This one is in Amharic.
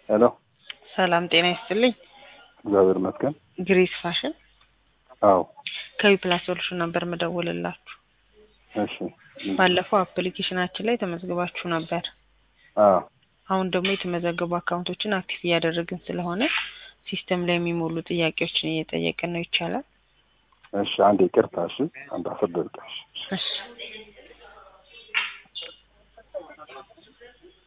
ሄሎ ሰላም ጤና ይስጥልኝ። እግዚአብሔር ይመስገን። ግሬስ ፋሽን አዎ ከዊ ፕላስ ሶሉሽን ነበር መደወልላችሁ። እሺ ባለፈው አፕሊኬሽናችን ላይ ተመዝግባችሁ ነበር። አዎ አሁን ደግሞ የተመዘገቡ አካውንቶችን አክቲቭ እያደረግን ስለሆነ ሲስተም ላይ የሚሞሉ ጥያቄዎችን እየጠየቅን ነው። ይቻላል? እሺ አንድ ይቅርታ። እሺ አንድ አስር ደቂቃ። እሺ እሺ